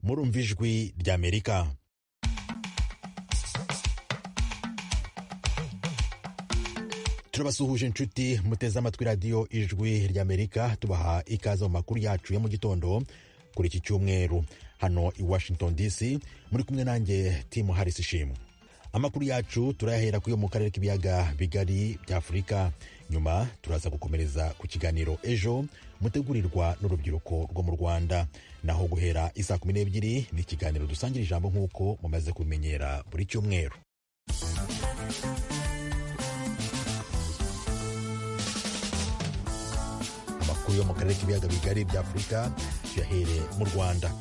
murumva ijwi ry'amerika turabasuhuje inshuti muteze amatwi radiyo ijwi ry'amerika tubaha ikaze mu makuru yacu ya mu gitondo kuri iki cyumweru hano i washington dc muri kumwe nanjye timu harris ishimwe amakuru yacu turayahera kuyo mu karere k'ibiyaga bigari bya afurika nyuma turaza gukomereza ku kiganiro ejo mutegurirwa n'urubyiruko rwo mu rwanda naho guhera isaa kumi n'ebyiri ni ikiganiro dusangira ijambo nk'uko mumaze kubimenyera buri cyumweru amakuru yo mu karere k'ibiyaga bigari bya afurika tuyahere mu rwanda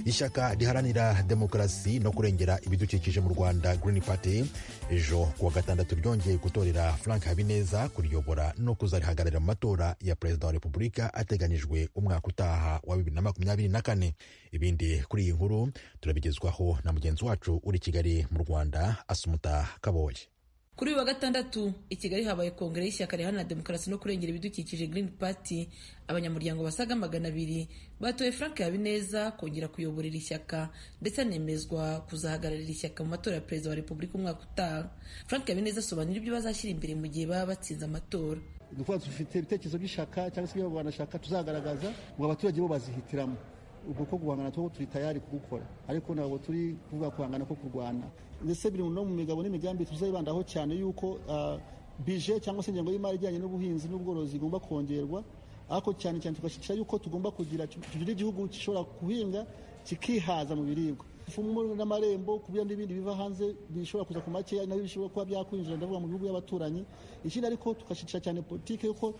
ishyaka riharanira demokarasi no kurengera ibidukikije mu rwanda Green Party ejo kuwa gatandatu ryongeye gutorera frank habineza kuriyobora no kuzarihagararira mu matora ya perezida wa repubulika ateganijwe umwaka utaha wa bibiri na makumyabiri na kane ibindi kuri iyi nkuru turabigezwaho na mugenzi wacu uri i kigali mu rwanda asumuta kaboye kuri uyu wa gatandatu i kigali habaye kongere y'ishyaka riharanira demokarasi no kurengera ibidukikije green party abanyamuryango basaga magana abiri batoye frank habineza kongera kuyoborera ishyaka ndetse anemezwa kuzahagararira ishyaka mu matora ya perezida wa repubulika umwaka utaha frank habineza asobanura ibyo bazashyira imbere mu gihe baba batsinze amatora ni ukuvuga dufite ibitekerezo by'ishaka cyangwa se ibyo banashaka tuzagaragaza ngo abaturage bo bazihitiramo ubwo ko guhangana two turi tayari kugukora ariko ntabwo turi kuvuga guhangana ko kurwana ndetse biri no mu migabo n'imigambi tuzayibandaho cyane yuko bije cyangwa se ingengo y'imari ijyanye n'ubuhinzi n'ubworozi igomba kongerwa ariko cyane cyane tugashyigikira yuko tugomba kugira tugira igihugu gishobora guhinga kikihaza mu biribwa ifumo n'amarembo kubira n'ibindi biva hanze bishobora kuza ku makeya nabyo bishobora kuba byakwinjira ndavuga mu bihugu by'abaturanyi ikindi ariko tugashyigikira cyane politiki yuko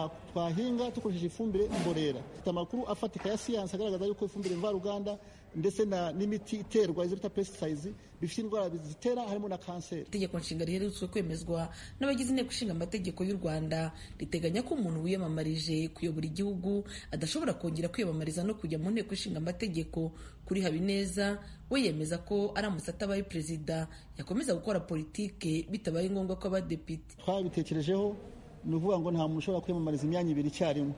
twahinga dukoresheje ifumbire mborera dufite amakuru afatika ya siyansi agaragaza yuko ifumbire mvaruganda ndetse n'imiti iterwa izo bita pesitisayizi bifite indwara zitera harimo na kanseri itegeko nshinga riherutswe kwemezwa n'abagize inteko ishinga amategeko y'u rwanda riteganya ko umuntu wiyamamarije kuyobora igihugu adashobora kongera kwiyamamariza no kujya mu nteko ishinga amategeko kuri habineza we yemeza ko aramutse atabaye perezida yakomeza gukora politike bitabaye ngombwa ko abadepite twabitekerejeho ni ukuvuga ngo nta muntu ushobora kwiyamamariza imyanya ibiri icyarimwe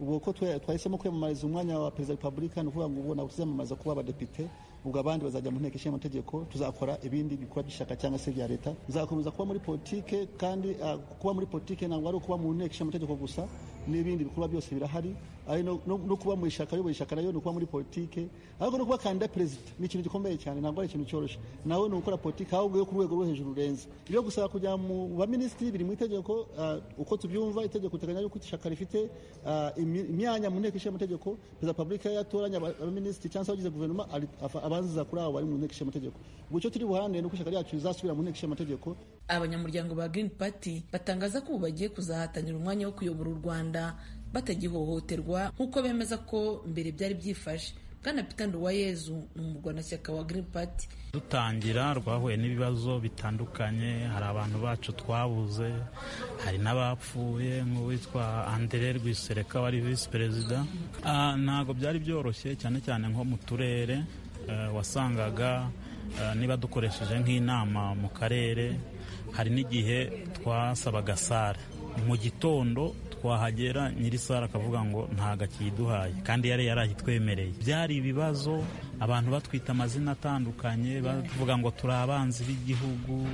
ubwo ko twahisemo kwiyamamariza umwanya wa perezida wa repubulika ni ukuvuga ngo ubu ntabwo tuziyamamaza kuba abadepite ubwo abandi bazajya mu nteko ishinga amategeko tuzakora ibindi bikorwa by'ishyaka cyangwa se bya leta tuzakomeza kuba muri politike kandi kuba muri politike ntabwo ari ukuba mu nteko ishinga amategeko gusa n'ibindi bikorwa byose birahari ari no kuba mu ishyaka ayoboye ishyaka nayo ni ukuba muri politike ariko no kuba kandida perezida ni ikintu gikomeye cyane ntabwo ari ikintu cyoroshye nawe ni ugukora politike ahubwo yo ku rwego rwo hejuru rurenze ibyo gusaba kujya mu baminisitiri biri mu itegeko uko tubyumva itegeko riteganya yuko ishyaka rifite imyanya mu nteko ishinga amategeko perezida wa repubulika yatoranya abaminisitiri cyangwa se abagize guverinoma abanziza kuri abo bari mu nteko ishinga amategeko ubwo icyo turi buharanire ni uko ishyaka ryacu rizasubira mu nteko ishinga amategeko abanyamuryango ba green party batangaza ko ubu bagiye kuzahatanira umwanya wo kuyobora u rwanda batagihohoterwa nk'uko bemeza ko mbere byari byifashe bwana peter nduwayezu ni umurwanashyaka wa green party dutangira rwahuye n'ibibazo bitandukanye hari abantu bacu twabuze hari n'abapfuye nk'uwitwa andere rwisereka wari visi perezida ntabwo byari byoroshye cyane cyane nko mu turere wasangaga niba dukoresheje nk'inama mu karere hari n'igihe twasabaga sare mu gitondo twahagera nyiri sare akavuga ngo ntago akiduhaye kandi yari yarayitwemereye byari ibibazo abantu batwita amazina atandukanye bavuga ngo turi abanzi b'igihugu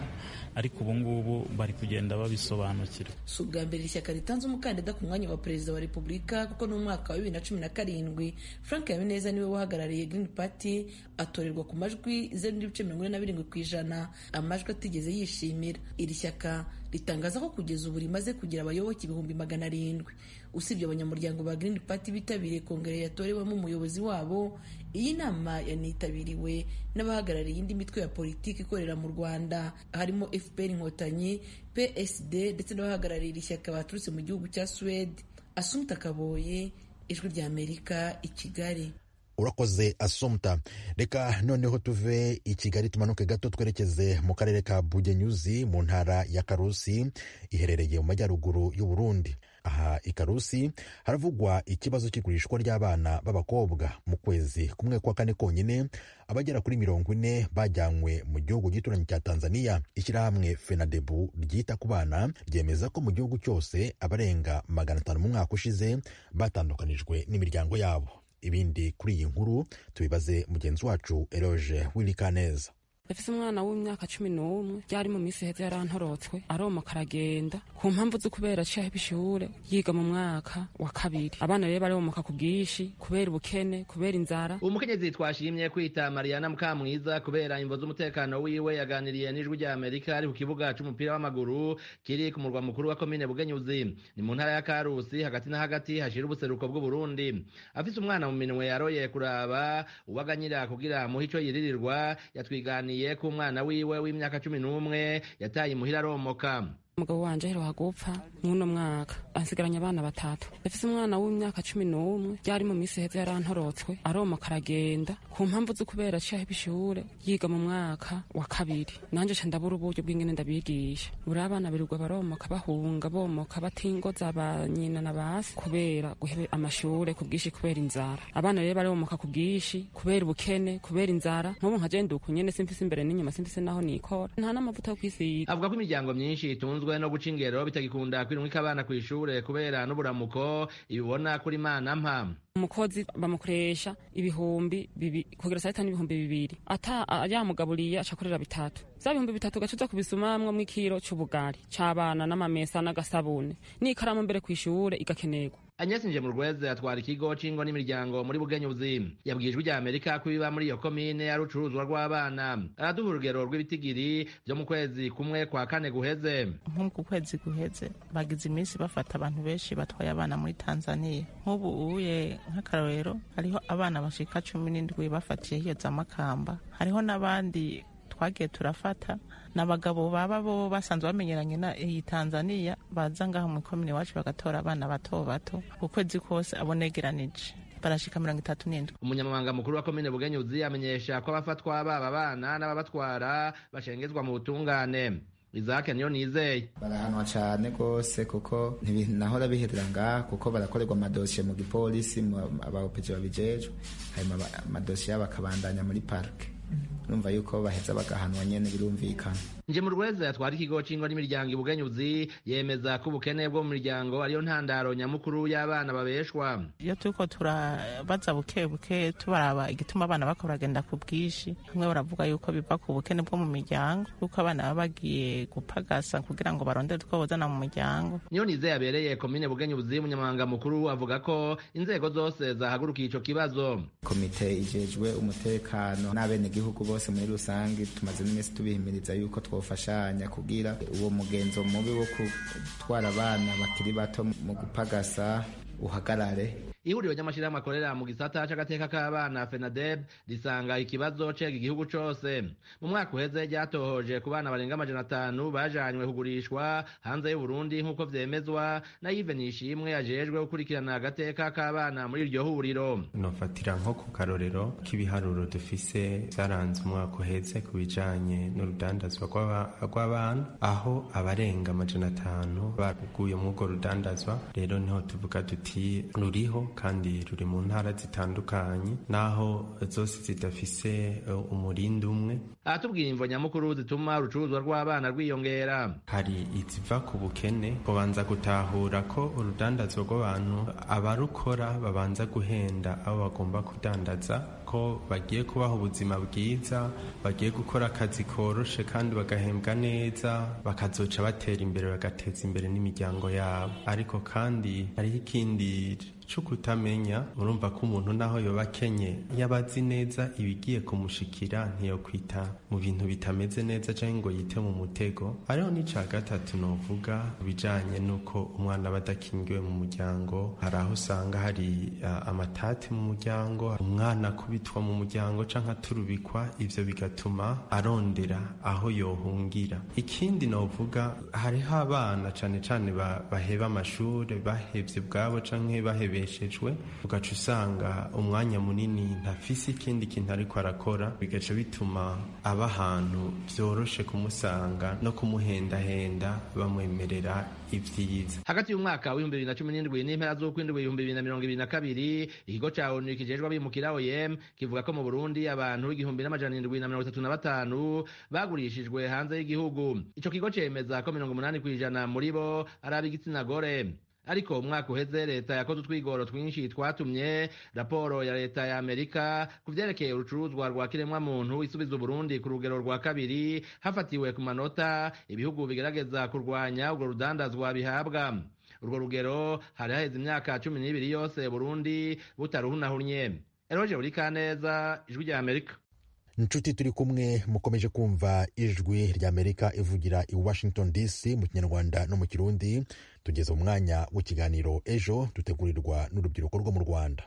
ariko ubu ngubu bari kugenda babisobanukirwa si ubwa mbere ishyaka ritanze umukandida ku mwanya wa perezida wa repubulika kuko ni umwaka wa bibiri na cumi na karindwi frank habineza niwe wahagarariye green party atorerwa ku majwi zeru n'ibice mirongo ine na birindwi ku ijana amajwi atigeze yishimira iri shyaka ritangaza ko kugeza ubu rimaze kugira abayoboke ibihumbi magana arindwi usibye abanyamuryango ba green party bitabiriye kongere yatorewemo umuyobozi wabo iyi nama yanitabiriwe n'abahagarariye indi mitwe ya politiki ikorera mu rwanda harimo fpr inkotanyi psd ndetse n'abahagarariye iri shyaka baturutse mu gihugu cya suwede asumta kaboye ijwi ry'amerika i kigali urakoze asumta reka noneho tuve i kigali tumanuke gato twerekeze mu karere ka bugenyuzi mu ntara ya karusi iherereye mu majyaruguru y'u Burundi aha i karusi haravugwa ikibazo cy'igurishwa ry'abana b'abakobwa mu kwezi kumwe kwa kane konyine abagera kuri mirongo ine bajyanywe mu gihugu gituranyi cya tanzania ishyirahamwe fenadebu ryita ku bana ryemeza ko mu gihugu cyose abarenga magana atanu mu mwaka ushize batandukanijwe n'imiryango yabo ibindi kuri iyi nkuru tubibaze mugenzi wacu eroge w'irikaneza dufise umwana w'imyaka cumi n'umwe ryari mu minsi heza yarantorotswe aromoka aragenda ku mpamvu zo kubera aciye aheba ishure yiga mu mwaka wa kabiri abana rero baromoka ku bwinshi kubera ubukene kubera inzara umukenyezi twashimye kwita mariana mukamwiza kubera imvo z'umutekano wiwe yaganiriye n'ijwi rya amerika ari ku kibuga c'umupira w'amaguru kiri ku murwa mukuru wa komine bugenyuzi ni mu ntara ya karusi hagati na hagati hashira ubuseruko bw'uburundi afise umwana mu minwe yaroye kuraba uwaganyira kugira muhe ico yiririrwa yatwiganiye yaganiriye ku mwana wiwe w'imyaka cumi n'umwe yataye imuhira aromoka umugabo wanje aheruka gupfa mw'uno mwaka ansigaranye abana batatu yafise umwana w'imyaka cumi n'umwe ryari mu minsi heza yarantorotswe aromoka aragenda ku mpamvu zo kubera aciye aheba ishure yiga mu mwaka wa kabiri nanje ca ndabura uburyo bw'ingene ndabigisha buri abana birirwa baromoka bahunga bomoka batingoza ba nyina na basi kubera guhebe amashure ku bwinshi kubera inzara abana rero baromoka ku bwinshi kubera ubukene kubera inzara nk'ubu nka jewe nduku nyene simfise imbere n'inyuma simfise naho nikora nta n'amavuta yo kwisiga avuga ko imiryango myinshi itunzwe bitunzwe no guca ingero bitagikunda kwirumika abana kw'ishure kubera n'uburamuko ibibona kuri mana mpa umukozi bamukoresha ibihumbi bibi kugira saa tanu ibihumbi bibiri ata yamugaburiye acakorera bitatu vya bihumbi bitatu gaca uza kubisumamwo mw'ikiro c'ubugari c'abana n'amamesa n'agasabune n'ikaramu mbere kw'ishure igakenerwa Agnes Njemurweze atwara ikigo c'ingo n'imiryango muri Bugenyuzi yabwijwe rya Amerika ko ibiba muri iyo komine ari urucuruzwa rw'abana araduha urugero rw'ibitigiri vyo mu kwezi kumwe kwa kane guheze nk'uku kwezi guheze bagize iminsi bafata abantu benshi batwaye abana muri Tanzania nk'ubu uye nk'akarorero hariho abana bashika cumi n'indwi bafatiye hiyo za Makamba hariho n'abandi twagiye turafata ni abagabo baba bo basanzwe bamenyeranye na iyi tanzaniya baza ngaho mu ikomine iwacu bagatora abana bato bato ukwezi kose abonegeranije barashika mirongo itatu n'indwi umunyamabanga mukuru wa komine bugenyuzi amenyesha ko abafatwa baba abana n'ababatwara bashengezwa mu butungane izake niyo nizeye barahanwa cane gose kuko ntibinahora biherera ngaha kuko barakorerwa amadosiye mu gipolisi abaopeji babijejwe hanyuma amadosiye bakabandanya muri parike numva yuko baheza bagahanwa nyene birumvikana nje mu rweza yatwara ikigo c'ingo n'imiryango ibugenyuzi yemeza ko ubukene bwo mu miryango ariyo ntandaro nyamukuru y'abana babeshwa iyo turiko turabaza buke buke tubaraba igituma abana bako baragenda ku bwinshi bamwe baravuga yuko biva ku bukene bwo mu miryango kuko abana baba bagiye gupagasa kugira ngo barondere utwo bozana mu muryango niyo nize yabereye komine bugenyuzi umunyamabanga mukuru avuga ko inzego zose zahagurukiye ico kibazo komite ijejwe umutekano n'abenegihugu bose bose muri rusange tumaze n'iminsi tubihimiriza yuko twofashanya kugira uwo mugenzo mubi wo gutwara abana bakiri bato mu gupagasa uhagarare ihuriro ry'amashyirahamwe akorera mu gisata c'agateka k'abana fenadeb risanga ikibazo cega igihugu cose mu mwaka uheze ryatohoje ku bana barenga amajana atanu bajanywe kugurishwa hanze y'uburundi nk'uko vyemezwa na yive nishimwe ajejwe gukurikirana agateka k'abana muri iryo huriro nofatira nko ku karorero k'ibiharuro dufise vyaranze umwaka uheze ku bijanye n'urudandazwa rw'abana aho abarenga amajana atanu baguye mw'urwo rudandazwa rero niho tuvuga tuti ruriho kandi ruri mu ntara zitandukanye naho zose zidafise umurindi umwe aratubwira imvo nyamukuru zituma urucuruzwa rw'abana rwiyongera hari iziva ku bukene kubanza gutahura ko urudandazwa rw'abantu abarukora babanza guhenda abo bagomba kudandaza ko bagiye kubaha ubuzima bwiza bagiye gukora akazi koroshe kandi bagahembwa neza bakazoca batera imbere bagateza imbere n'imiryango yabo ariko kandi hariho ikindi cyo kutamenya murumva ko umuntu naho yoba akenye yaba azi neza ibigiye kumushikira ntiyokwita mu bintu bitameze neza cyangwa ngo yite mu mutego hariho n'icya gatatu novuga bijanye n'uko umwana aba adakingiwe mu muryango hari aho usanga hari uh, amatati mu muryango umwana akubitwa mu muryango cyangwa aturubikwa ivyo bigatuma arondera aho yohungira ikindi novuga hariho abana cane cane baheba amashure bahevye bwabo canke bahebe yabeshejwe ugaca usanga umwanya munini ntafise ikindi kintu ariko arakora bigaca bituma aba ahantu vyoroshe kumusanga no kumuhendahenda bamwemerera ibyiza hagati y'umwaka w'ibihumbi bibiri na cumi n'indwi n'impera z'ukwindwi ibihumbi bibiri na mirongo ibiri na kabiri ikigo ca onu kijejwe abimukira oem kivuga ko mu burundi abantu igihumbi n'amajana indwi na mirongo itatu na batanu bagurishijwe hanze y'igihugu ico kigo cemeza ko mirongo umunani kw'ijana muri bo ari ab'igitsina gore ariko umwaka uheze leta yakoze utwigoro twinshi twatumye raporo ya leta ya amerika ku vyerekeye urucuruzwa rwa kiremwamuntu isubiza uburundi ku rugero rwa kabiri hafatiwe ku manota ibihugu bigerageza kurwanya urwo rudandazwa bihabwa urwo rugero hari haheze imyaka cumi n'ibiri yose burundi butaruhunahunye eroje burikaneza ijwi rya amerika inshuti turi kumwe mukomeje kumva ijwi ry'amerika ivugira i washington dc mu kinyarwanda no mu kirundi tugeze mu mwanya w'ikiganiro ejo dutegurirwa n'urubyiruko rwo mu rwanda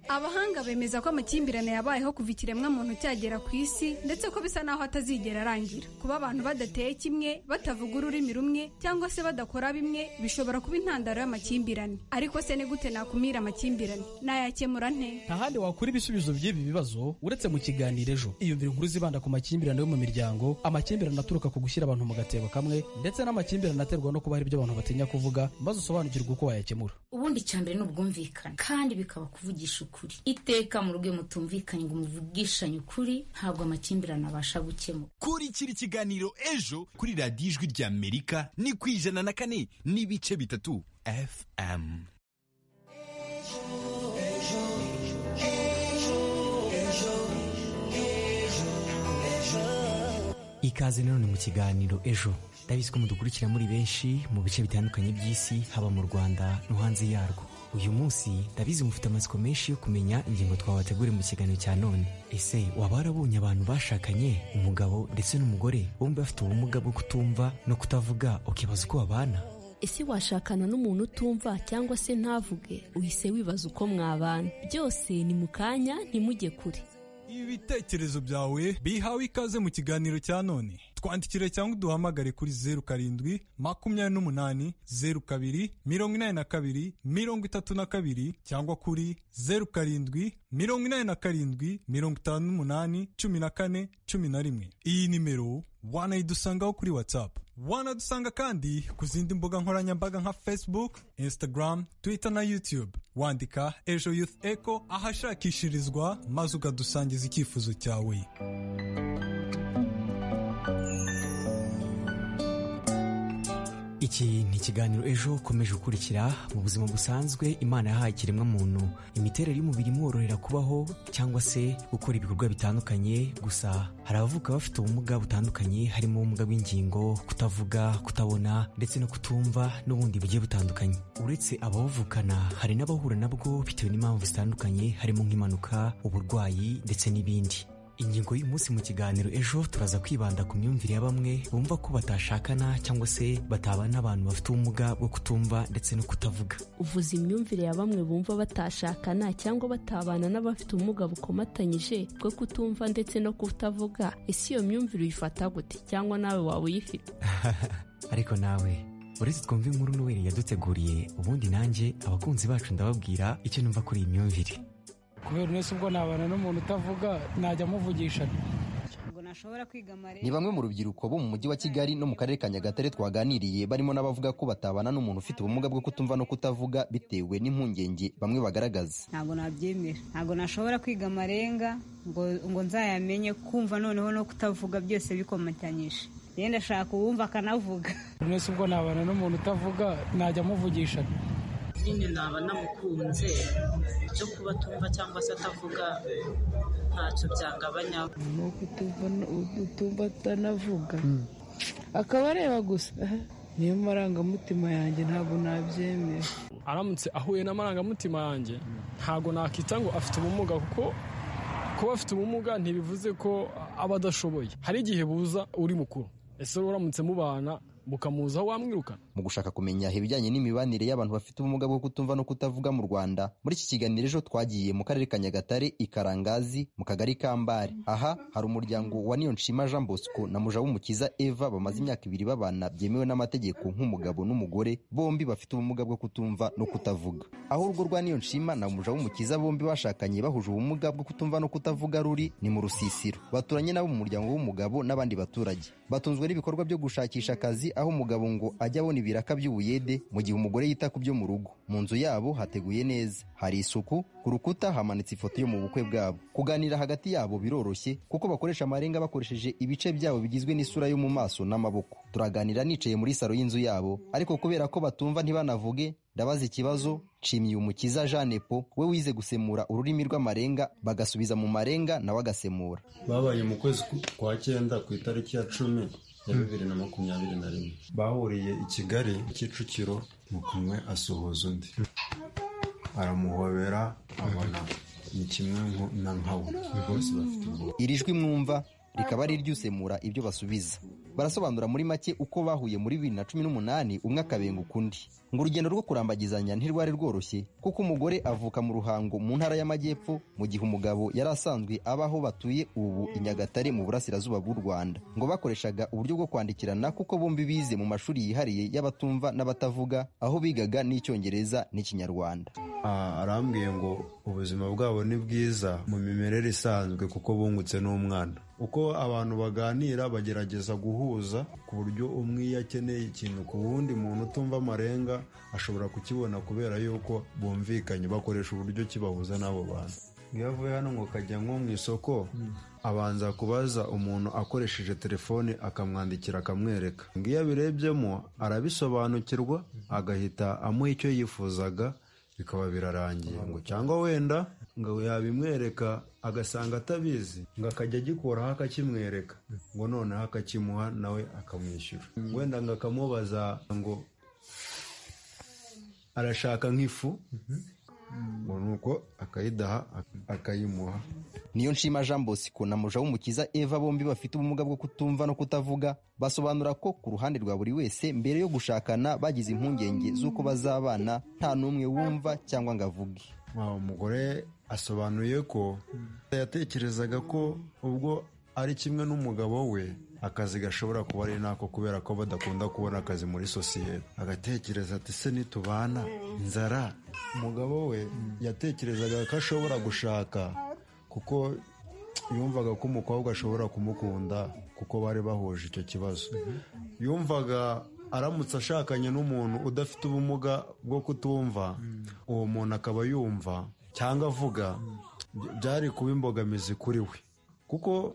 abahanga bemeza ko amakimbirane yabayeho kuva ikiremwa muntu cyagera ku isi ndetse ko bisa naho atazigera arangira kuba abantu badateye kimwe batavuga ururimi rumwe cyangwa se badakora bimwe bishobora kuba intandaro y'amakimbirane ariko se ni gute nakumira amakimbirane nayakemura nte nta handi wakura ibisubizo by'ibi bibazo uretse mu kiganiro ejo iyumvira inkuru zibanda ku makimbirane yo mu miryango amakimbirane aturuka ku gushyira abantu mu gatebo kamwe ndetse n'amakimbirane aterwa no kuba hari ibyo abantu batinya kuvuga maze usobanukirwa uko wayakemura ubundi icyambere ni ubwumvikane kandi bikaba kuvugisha ukuri iteka mu rugo iyo mutumvikanye ngo muvugishanye ukuri ntabwo amakimbirane abasha gukemura kurikira ikiganiro ejo kuri radiyo ijwi rya amerika ni ku ijana na kane n'ibice bitatu fm ikaze nanone mu kiganiro ejo ndabizi ko mudukurikira muri benshi mu bice bitandukanye by'isi haba mu rwanda no hanze yarwo uyu munsi ndabizi mufite amatsiko menshi yo kumenya ingingo twabateguriye mu kiganiro cya none ese waba warabonye abantu bashakanye umugabo ndetse n'umugore bombi bafite ubumuga bwo kutumva no kutavuga ukibaza uko babana ese washakana n'umuntu utumva cyangwa se ntavuge uhise wibaza uko mwabana byose ni mu kanya ntimujye kure ibitekerezo byawe bihawe ikaze mu kiganiro cya none twandikire cyangwa uduhamagare kuri zeru karindwi makumyabiri n'umunani zeru kabiri mirongo inani na kabiri mirongo itatu na kabiri cyangwa kuri zeru karindwi mirongo inani na karindwi mirongo itanu n'umunani cumi na kane cumi na rimwe iyi nimero wanayidusangaho kuri watsapu wanadusanga kandi ku zindi mbuga nkoranyambaga nka facebook instagram twitter na youtube wandika ejo youth eco ahashakishirizwa maze ukadusangiza icyifuzo cyawe iki ni ikiganiro ejo ukomeje gukurikira mu buzima busanzwe imana yahaye ikiremwamuntu imiterere y'umubiri imworohera kubaho cyangwa se gukora ibikorwa bitandukanye gusa hari abavuka bafite ubumuga butandukanye harimo ubumuga bw'ingingo kutavuga kutabona ndetse no kutumva n'ubundi bugiye butandukanye uretse ababuvukana hari n'abahura nabwo bitewe n'impamvu zitandukanye harimo nk'impanuka uburwayi ndetse n'ibindi ingingo y'uyu munsi mu kiganiro ejo turaza kwibanda ku myumvire ya bamwe bumva ko batashakana cyangwa se batabana n'abantu bafite ubumuga bwo kutumva ndetse no kutavuga uvuze imyumvire ya bamwe bumva batashakana cyangwa batabana n'abafite ubumuga bukomatanyije bwo kutumva ndetse no kutavuga ese iyo myumvire uyifata gute cyangwa nawe waba uyifite ariko nawe uretse twumva inkuru n'uwere yaduteguriye ubundi nanjye abakunzi bacu ndababwira icyo numva kuri iyi myumvire kubera nese ubwo nabana n'umuntu utavuga najya amuvugisha ni bamwe mu rubyiruko bo mu mujyi wa kigali no mu karere ka nyagatare twaganiriye barimo n'abavuga ko batabana n'umuntu ufite ubumuga bwo kutumva no kutavuga bitewe n'impungenge bamwe bagaragaza ntabwo nabyemera ntabwo nashobora kwiga amarenga ngo nzayamenye kumva noneho no kutavuga byose bikomatanyije rero ndashaka uwumva akanavuga nese ubwo nabana n'umuntu utavuga najya amuvugisha nyine naba namukunze icyo kuba atumva cyangwa se atavuga ntacyo byagabanya ni utumva atanavuga akaba areba gusa niyo marangamutima yanjye ntabwo nabyemera aramutse ahuye n'amarangamutima yanjye ntabwo nakita ngo afite ubumuga kuko kuba afite ubumuga ntibivuze ko aba adashoboye hari igihe buza uri mukuru ese uramutse mubana mukamuzaho wamwirukana mu gushaka kumenya ibijyanye n'imibanire y'abantu bafite ubumuga bwo kutumva no kutavuga mu rwanda muri iki kiganiro ejo twagiye mu karere ka nyagatare ikarangazi mu kagari ka mbare aha hari umuryango wa nshima jean bosco na mujawumukiza eva bamaze imyaka ibiri babana byemewe n'amategeko nk'umugabo n'umugore bombi bafite ubumuga bwo kutumva no kutavuga aho urwo rwa nshima na mujawumukiza bombi bashakanye bahuje ubumuga bwo kutumva no kutavuga ruri ni mu rusisiro baturanye nabo mu muryango w'umugabo n'abandi baturage batunzwe n'ibikorwa byo gushakisha akazi aho umugabo ngo ajya abona ibiraka by'ubuyede mu gihe umugore yita ku byo mu rugo mu nzu yabo hateguye neza hari isuku ku rukuta hamanitse ifoto yo mu bukwe bwabo kuganira hagati yabo biroroshye kuko bakoresha amarenga bakoresheje ibice byabo bigizwe n'isura yo mu maso n'amaboko turaganira nicaye muri salo y'inzu yabo ariko kubera ko batumva ntibanavuge ndabaza ikibazo nshimiye umukiza jeanepo we wize gusemura ururimi rw'amarenga bagasubiza mu marenga nawe agasemura babaye mu kwezi kwa cyenda ku itariki ya cumi ya bibiri na makumyabiri na rimwe bahuriye i kigali kicukiro mukumwe asuhuza undi aramuhobera abona ni kimwe na nkawe bose bafite ubwoba iri jwi mwumva rikaba ari iry'usemura ibyo basubiza barasobanura muri make uko bahuye muri bibiri na cumi n'umunani umwe akabenga ukundi ngo urugendo rwo kurambagizanya ntirwari rworoshye kuko umugore avuka mu ruhango mu ntara y'amajyepfo mu gihe umugabo yari asanzwe abaho batuye ubu i nyagatare mu burasirazuba bw'u rwanda ngo bakoreshaga uburyo bwo kwandikirana kuko bombi bize mu mashuri yihariye y'abatumva n'abatavuga aho bigaga n'icyongereza n'ikinyarwanda arambwiye ngo ubuzima bwabo ni bwiza mu mimerere isanzwe kuko bungutse n'umwana uko abantu baganira bagerageza guhuza ku buryo umwe iyo akeneye ikintu ku wundi muntu utumva amarenga ashobora kukibona kubera yuko bumvikanye bakoresha uburyo kibahuza n'abo bantu iyo avuye hano ngo kajya nko mu isoko abanza kubaza umuntu akoresheje telefone akamwandikira akamwereka iyo abirebyemo arabisobanukirwa agahita amuha icyo yifuzaga bikaba birarangiye ngo cyangwa wenda ngo yabimwereka agasanga atabizi ngo akajya agikuraho akakimwereka ngo noneho akakimuha nawe akamwishyura wenda ngo akamubaza ngo arashaka nk'ifu ngo nuko akayidaha akayimuha niyo nshima jean bosco na muja w'umukiza eva bombi bafite ubumuga bwo kutumva no kutavuga basobanura ko ku ruhande rwa buri wese mbere yo gushakana bagize impungenge z'uko bazabana nta n'umwe wumva cyangwa ngo avuge umugore asobanuye ko yatekerezaga ko ubwo ari kimwe n'umugabo we akazi gashobora kuba ari nako kubera ko badakunda kubona akazi muri sosiyete agatekereza ati se nitubana inzara umugabo we yatekerezaga ko ashobora gushaka kuko yumvaga ko umukobwa ashobora kumukunda kuko bari bahuje icyo kibazo yumvaga aramutse ashakanye n'umuntu udafite ubumuga bwo kutumva uwo muntu akaba yumva cyangwa avuga byari kuba imbogamizi kuri we kuko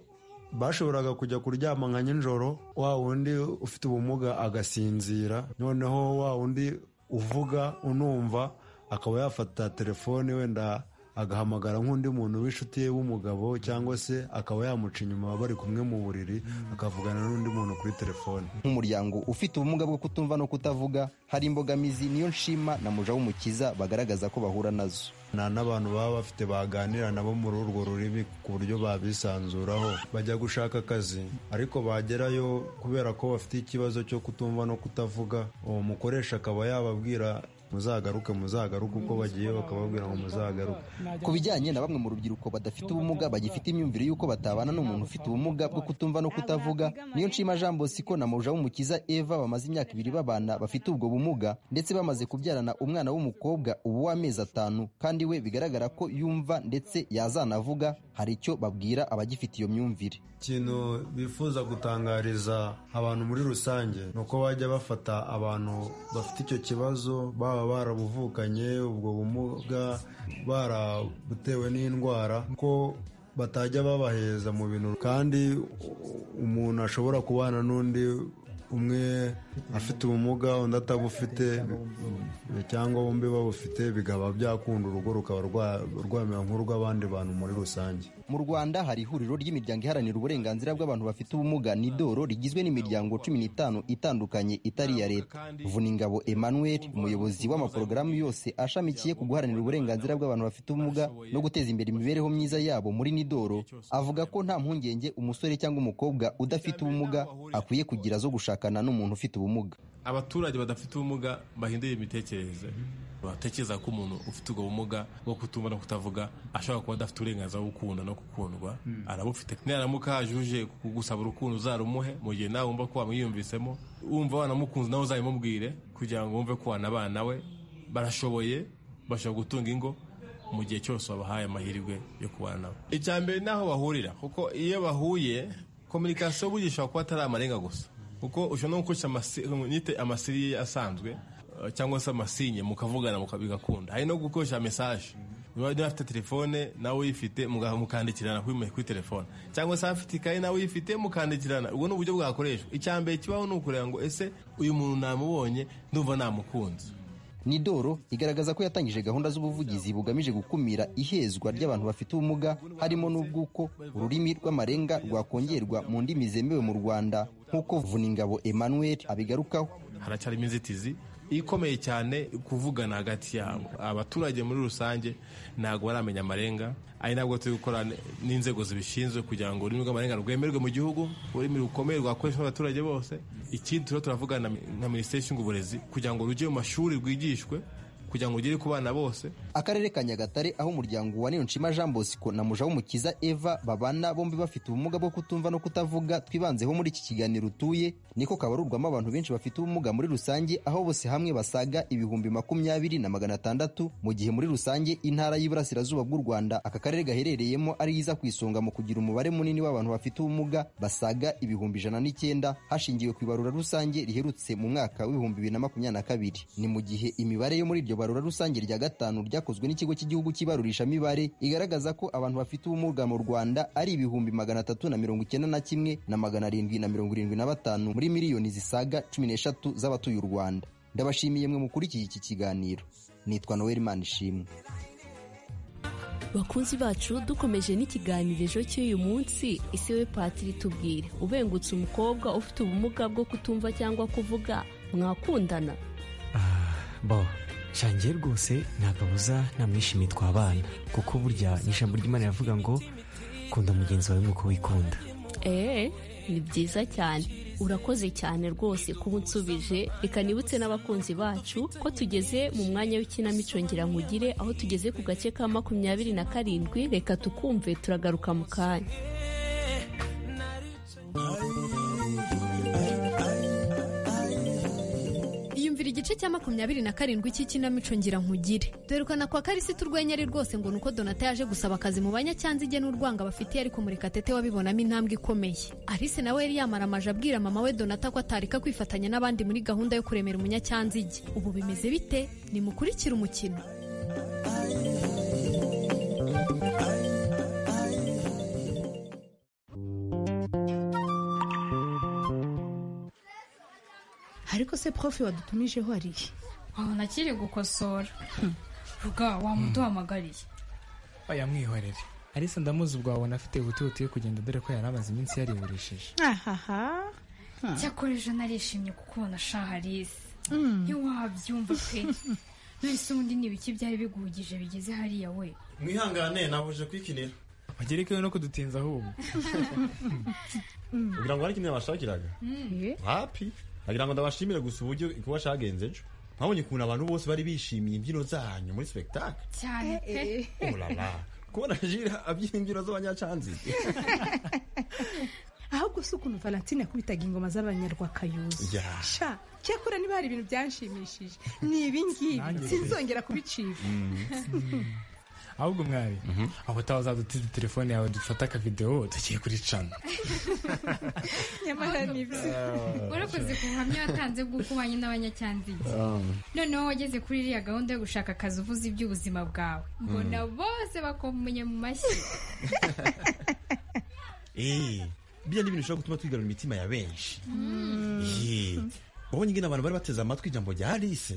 bashoboraga kujya kuryama nka nijoro wa wundi ufite ubumuga agasinzira noneho wa wundi uvuga unumva akaba yafata telefone wenda agahamagara nk'undi muntu w'inshuti ye w'umugabo cyangwa se akaba yamuca inyuma bari kumwe mu buriri akavugana n'undi muntu kuri telefone nk'umuryango ufite ubumuga bwo kutumva no kutavuga hari imbogamizi niyo nshima na muja w'umukiza bagaragaza ko bahura nazo nta n'abantu baba bafite baganira nabo muri urwo rurimi ku buryo babisanzuraho bajya gushaka akazi ariko bagerayo kubera ko bafite ikibazo cyo kutumva no kutavuga uwo mukoresha akaba yababwira muzagaruke muzagaruke uko bagiye bakababwira ngo muzagaruke ku bijyanye na bamwe mu rubyiruko badafite ubumuga bagifite imyumvire y'uko batabana n'umuntu ufite ubumuga bwo kutumva no kutavuga niyo nshima jean bosco na muja w'umukiza eva bamaze imyaka ibiri babana bafite ubwo bumuga ndetse bamaze kubyarana umwana w'umukobwa ubu w'amezi atanu kandi we bigaragara ko yumva ndetse yazanavuga hari icyo babwira abagifite iyo myumvire ikintu bifuza gutangariza abantu muri rusange ni uko bajya bafata abantu bafite icyo kibazo baba barabuvukanye ubwo bumuga barabutewe n'indwara ko batajya babaheza mu bintu kandi umuntu ashobora kubana n'undi umwe afite ubumuga undi atabufite cyangwa bombi babufite bikaba byakunda urugo rukaba rwamera nk'urw'abandi bantu muri rusange mu rwanda hari ihuriro ry'imiryango iharanira uburenganzira bw'abantu bafite ubumuga nidoro rigizwe n'imiryango cumi n'itanu itandukanye itari iya leta vuningabo emmanuel umuyobozi w'amaporogaramu yose ashamikiye ku guharanira uburenganzira bw'abantu bafite ubumuga no guteza imbere imibereho myiza yabo muri nidoro avuga ko nta mpungenge umusore cyangwa umukobwa udafite ubumuga akwiye kugira zo gushakana n'umuntu ufite ubumuga abaturage badafite ubumuga bahindura imitekerereze batekereza ko umuntu ufite ubwo bumuga bwo kutumva no kutavuga ashobora kuba adafite uburenganzira bwo gukunda no gukundwa arabufite naramuka yajuje kugusaba urukundo uzarumuhe mu gihe nawe wumva ko wamwiyumvisemo wumva wanamukunze nawe uzabimubwire kugira ngo wumve ko wanabana we barashoboye bashobora gutunga ingo mu gihe cyose wabahaye amahirwe yo kubana nabo icya mbere ni aho bahurira kuko iyo bahuye kominikasiyo burya ishobora kuba atari amarenga gusa kuko ushobora no gukoresha amasiriye asanzwe cyangwa se amasinye mukavugana bigakunda hari no gukoresha mesaje niba afite telefone nawe uyifite mukandikirana kuri telefone cyangwa se afite ikayi nawe uyifite mukandikirana ubwo ni uburyo bwakoreshwa icya mbere kibaho ni ukureba ngo ese uyu muntu namubonye ndumva namukunze nidoro igaragaza ko yatangije gahunda z'ubuvugizi bugamije gukumira ihezwa ry'abantu bafite ubumuga harimo n'ubw'uko ururimi rw'amarenga rwakongerwa mu ndimi zemewe mu rwanda nk'uko vuningabo emmanuel abigarukaho haracyarimo inzitizi ikomeye cyane kuvugana hagati yabo abaturage muri rusange ntabwo baramenya amarenga ari nabwo turi gukora n'inzego zibishinzwe kugira ngo ururimi rw'amarenga rwemerwe mu gihugu ururimi rukomeye rwakoreshwa n'abaturage bose ikindi turiho turavugana na minisiteri ishinzwe uburezi kugira ngo rujye mu mashuri rwigishwe kugira ngo ugere ku bana bose akarere ka nyagatare aho umuryango wa niyonshima jean bosco na mujawumukiza eva babana bombi bafite ubumuga bwo kutumva no kutavuga twibanzeho muri iki kiganiro utuye niko kabarurwamo abantu benshi bafite ubumuga muri rusange aho bose hamwe basaga ibihumbi makumyabiri na magana atandatu mu gihe muri rusange intara y'iburasirazuba bw'u rwanda aka karere gaherereyemo ari iza ku isonga mu kugira umubare munini w'abantu bafite ubumuga basaga ibihumbi ijana n'icyenda hashingiwe ku ibarura rusange riherutse mu mwaka w'ibihumbi bibiri na makumyabiri na kabiri ni mu gihe imibare yo muri iryo barura rusange rya gatanu ryakozwe n'ikigo cy'igihugu cy'ibarurishamibare igaragaza ko abantu bafite ubumuga mu rwanda ari ibihumbi magana atatu na mirongo icyenda na kimwe na magana arindwi na mirongo irindwi na batanu muri miliyoni zisaga cumi n'eshatu z'abatuye u rwanda ndabashimiye mwe mukurikiye iki kiganiro nitwa noel manishimwe bakunzi bacu dukomeje n'ikiganiro cy'uyu munsi isi we patiri tubwire ubengutse umukobwa ufite ubumuga bwo kutumva cyangwa kuvuga mwakundana bo shangiye rwose ntakabuza namwishimiye twabana kuko burya ni ijambo ry'imana riravuga ngo kunda mugenzi wawe nk'uko wikunda eee ni byiza cyane urakoze cyane rwose kuba unsubije reka nibutse n'abakunzi bacu ko tugeze mu mwanya w'ikinamico nkugire aho tugeze ku gace ka makumyabiri na karindwi reka tukumve turagaruka mu kanya yumvira igice cya makumyabiri na karindwi cy'ikinamico ngira nkugire dore kwa karisita urwenya ari rwose ngo nuko donata yaje gusaba akazi mu banyacyazige n'urwanga bafitiye ariko murekatete wabibonamo intambwe ikomeye alice nawe yari yamaramaje abwira mama we donata ko atareka kwifatanya n'abandi muri gahunda yo kuremera umunyacyanzige ubu bimeze bite nimukurikire umukino ariko se profe wadutumijeho ari iki aho nakiri gukosora ruga wamuduhamagariye oya mwihorere arisa ndamuzi ubwabona afite ubutibuti yo kugenda dore ko yari amaze iminsi yariburishije ahaha cyakora ejo narishimye kuko ubona shaha arisa ntiwabyumva pe none ubundi ni ibiki byari biguhugije bigeze hariya we mwihangane nabuje kwikinira bagerekewe no kudutinza ahubwo kugira ngo hari ikintu yabashakiraga hapi agira ngo ndabashimire gusa uburyo kuba cyagenze ejo mwabonye ukuntu abantu bose bari bishimiye imbyino zanyu muri spectacle cyane pe urara kubona jira abyina imbyino z'abanyacanzige ahubwo si ukuntu valentine yakubitaga ingoma z'abanyarwakayuzi Yeah. sha cyakora niba hari ibintu byanshimishije ni ibingibi Nanjye. sinzongera kubicika ahubwo mwari aho utaha uzadutiza telefone yawe dufate akavidewo tugiye kuricana nyamara ni ibyo warakoze ku buhamya watanze bw'ukubanye n'abanyacyanzige noneho wageze kuri iriya gahunda yo gushaka akazi uvuze iby'ubuzima bwawe mbona bose bakomunye mu mashyi eee biriya ni ibintu bishobora gutuma twigarura imitima ya benshi Eee, wabonye ingene abantu bari bateze amatwi ijambo rya alice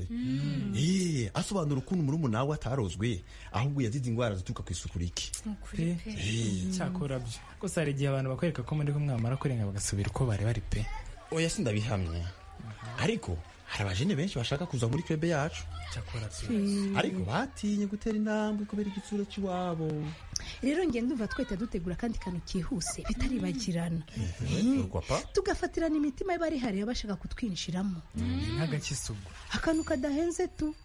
Eee, asobanura ukuntu murumuna we atarozwe ahubwo yazize indwara zituruka ku isuku rike pe cyakora byo gusa hari igihe abantu bakwereka ko muri kumwe bamara kurenga bagasubira uko bari bari pe oya sindabihamye ariko hari abajene benshi bashaka kuza muri kebe yacu cyakora pe ariko batinye gutera intambwe kubera igitsura cy'iwabo rero ngenda ndumva twahita dutegura akandi kantu kihuse bitaribagirana urwa pa tugafatirana imitima y'abari hariya bashaka kutwinjiramo nk'agakisugu akantu kadahenze tu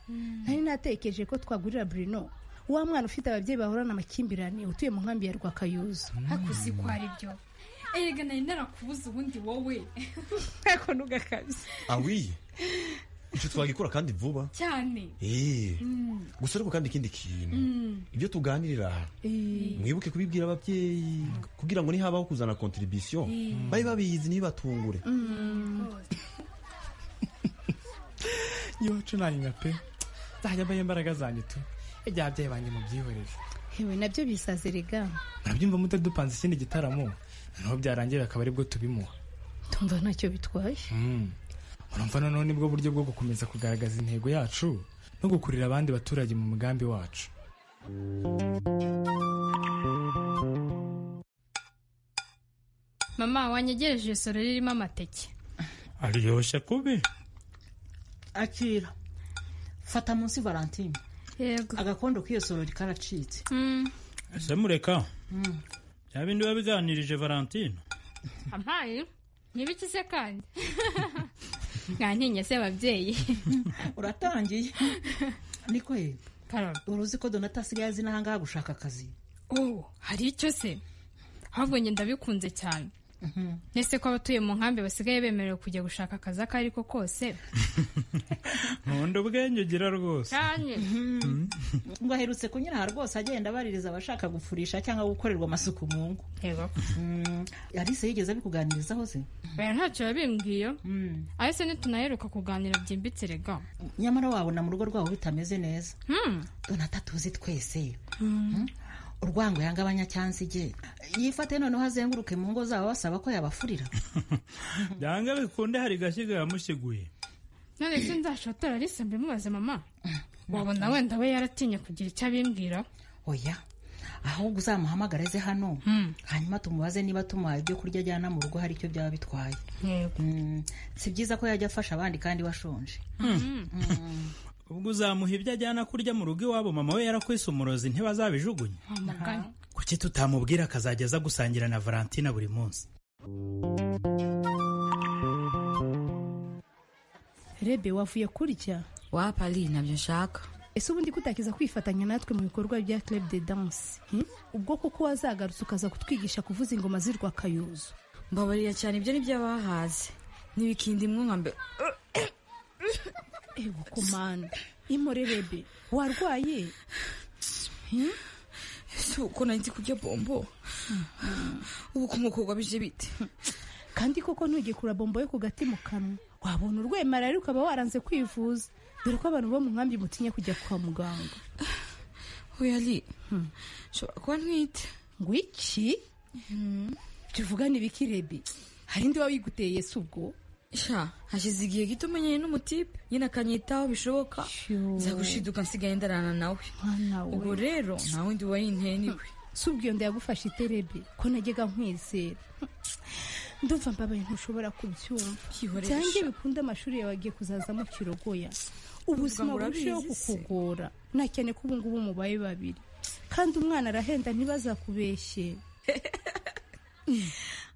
nari natekereje ko twagurira burino wa mwana ufite ababyeyi bahorana amakimbirane utuye mu nkambi ya rwakayuzu hakuzi ko ari byo erega nari narakubuze ubundi wowe ako nugakabize awiye icyo twagikora kandi vuba cyane eee Mm. gusa ariko kandi ikindi kintu Mm. ibyo tuganirira aha mwibuke kubibwira ababyeyi kugira ngo nihabaho kuzana kontribisiyo Mm. babe babizi ntibatungure iwacu nanyuma pe nzajya mbaho imbaraga zanjye tu ijya ababyeyi banjye mubyihorere hewe nabyo bisaze rega ntabyumva mute dupanze ikindi gitaramo noneho byarangira akaba aribwo tubimuha tumva ntacyo bitwaye Mm. urumva noneho nibwo buryo bwo gukomeza kugaragaza intego yacu no gukurira abandi baturage mu mugambi wacu mama wanyegereje isoro ririmo amateke aryoshye kubi akira fata munsi valentine yego agakondo k'iyo sorori karacitse ese mureka Mm. bya bindi biba biganirije valentine ampaye ntibiki se kandi mwantinya se ababyeyi uratangiye ni kweli uruzi ko donata asigaye azi n'ahangaha gushaka akazi ubu hari icyo se ahubwo njye ndabikunze cyane ese ko abatuye mu nkambi basigaye bemerewe kujya gushaka akazi ako ari ko kose nkunda ubwenge ugira rwose cyane ngo aherutse kunyura aha rwose agenda abaririza abashaka gufurisha cyangwa gukorerwa amasuku mu ngo alice yigeze abikuganirizaho se baya ntacyo yabimbwiye ahise ntitunaheruka kuganira byimbitse rega nyamara wabona mu rugo rwabo bitameze neza donata tuzi twese Mm. urwango yanga abanyacyansige yifate noneho azenguruke mu ngo zabo basaba ko yabafurira byanga bikunde hari gashyiga yamusiguye none se nzashotora alice mbimubaze mama wabona wenda we yaratinye kugira icyo abimbwira oya ahubwo uzamuhamagareze hano hanyuma tumubaze niba tumuhaye ibyo kurya ajyana mu rugo hari icyo byaba bitwaye Mm, si byiza ko yajya afasha abandi kandi washonje ubwo uzamuha ibyo ajyana kurya mu rugo iwabo mama we yarakwise umurozi ntibazabijugunya kuki tutamubwira akazajya aza gusangira na valentina buri munsi rebe wavuye kurya wapari ntabyo nshaka ese ubundi kutakiza kwifatanya natwe mu bikorwa bya club de dance hmm? ubwo koko wazagarutse ukaza kutwigisha kuvuza ingoma z'urwakayuzu mbabarira cyane ibyo ni by'abahaze ntibikindi mwumwambe ego komanda imore rebe warwaye ese uko nari nzi kurya bombo ubu kumukorwa bije bite kandi koko ntugikura bombo yo ku gati mu kanwa wabona urwemara rero ukaba waranze kwivuza dore ko abantu bo mu nkambi mutinya kujya kwa muganga ari nshobora kuba ntwite ngo iki tuvugane ibiki rebe hari undi waba wiguteye ese ubwo sha hashize igihe gito umenyeye n'umutipe nyine akanyitaho bishoboka nzagushiduka nsigaye ndarana nawe ubwo rero nta wundi wari inteye niwe si ubwo iyo nda yagufashe iterebe ko najyaga nkwizera ndumva mbabaye ntushobora kubyumva Yihoresha. cyangwa bikunde amashuri yawe agiye kuzazamo kirogoya ubuzima ngo burusheho urabizi se. kukugora nta cyane ko ubungubu mubaye babiri kandi umwana arahenda ntibazakubeshye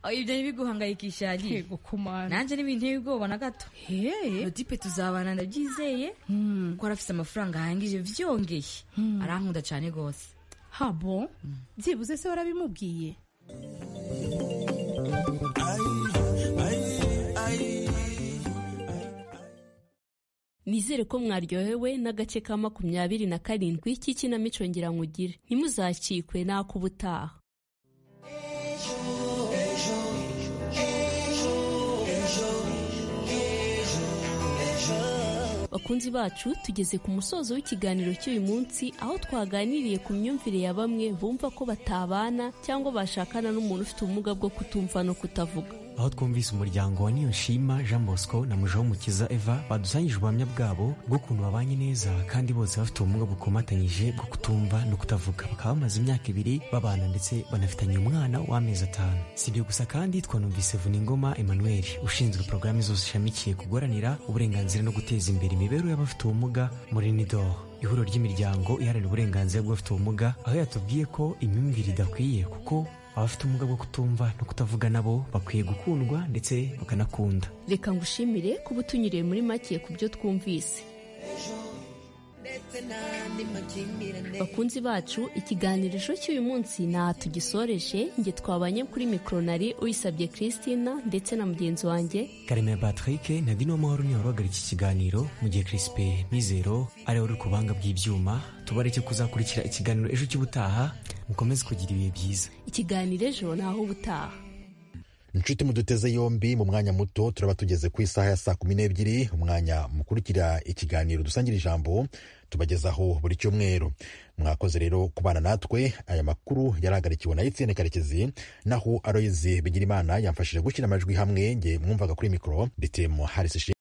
aho ibyo ari biguhangayikisha yari Yego, kumana nanjye ntibinteye ubwoba na gato rodipe tuzabana ndabyizeye kuko arafite amafaranga ahangije byongeye arankunda cyane rwose habo byibuze se warabimubwiye Nizere ko mwaryohewe n'agace ka makumyabiri na karindwi k'ikinamico Ngirankugire. Ntimuzacikwe n'ak'ubutaha. Bakunzi bacu tugeze ku musozo w'ikiganiro cy'uyu munsi aho twaganiriye ku myumvire ya bamwe bumva ko batabana cyangwa bashakana n'umuntu ufite ubumuga bwo kutumva no kutavuga. aho twumvise umuryango wa niyonshima jean bosco na mukiza eva badusangije ubuhamya bwabo bw'ukuntu babanye neza kandi bose bafite ubumuga bukomatanyije bwo kutumva no kutavuga bakaba bamaze imyaka ibiri babana ndetse banafitanye umwana w'amezi atanu si ibyo gusa kandi twanumvise vuningoma emmanuel ushinzwe porogaramu zose ishamikiye ku guharanira uburenganzira no guteza imbere imibereho y'abafite ubumuga muri nidoro ihuriro ry'imiryango iharanira uburenganzira bw'abafite ubumuga aho yatubwiye ko imyumvire idakwiye kuko abafite ubumuga bwo kutumva no kutavuga nabo bakwiye gukundwa ndetse bakanakunda Reka ngushimire kuba utunyuriye muri make ku byo twumvise. Bakunzi bacu ikiganirisho cy'uyu munsi ntaha tugisoreje nge twabanye kuri mikronari uyisabye Christina ndetse na mugenzi wanjye karemera patrick na dino mahoro niwe wahagarika iki kiganiro mu gihe crispe mizero ari we uri ku buhanga bw'ibyuma tubare cyo kuzakurikira ikiganiro ejo cy'ubutaha mukomeze kugira ibihe byiza ikiganiro ejo naho ubutaha inshuti muduteze yombi mu mwanya muto turaba tugeze ku isaha ya saa kumi n'ebyiri umwanya mukurikira ikiganiro dusangira ijambo tubagezaho buri cyumweru mwakoze rero kubana natwe aya makuru yarahagarikiwe na etienne karekezi naho aroyizi bigira imana yamfashije gushyira amajwi hamwe nge mwumvaga kuri mikoro ndetse mu harisi